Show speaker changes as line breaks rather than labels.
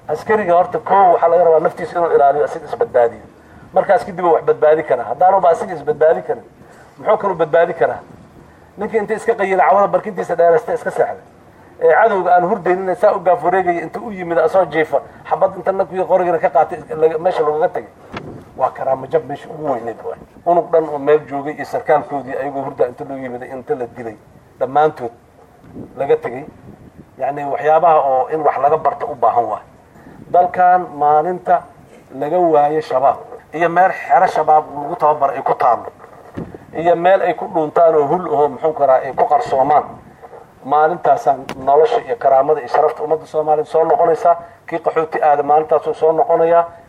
askariga horta koo waxaa laga rabaa naftiisa inuu ilaaliyo asiga isbadbaadiyo markaas kadib wax badbaadi karaa haddaanuba asiga isbadbaadi karin muxuu kaluu badbaadi karaa ninkii inta iska qayila cawada barkintiisa dheerasta iska seexday ee cadowga aan hurdaynin saa u gaaf wareegaya inta u yimid asoo jiifa xabad inta nankii qorigana ka qaatay meesha lagaga tagay waa karaamo jab meesha ugu weyneyd waay unug dhan oo meel joogay iyo sarkaalkoodii ayagoo hurdaa inta loo yimid inta la dilay dhammaantood laga tegay yacni waxyaabaha oo in wax laga barto u baahan waay dalkan maalinta laga waayo shabaab iyo meel xero shabaab lagu tababara ay ku taalo iyo meel ay ku dhuuntaan oo hul ahoo muxuu karaa ay ku qarsoomaan maalintaasaan nolosha iyo karaamada iyo sharafta ummadda soomaaliya soo noqonaysaa kii qaxooti aada maalintaasuu soo noqonayaa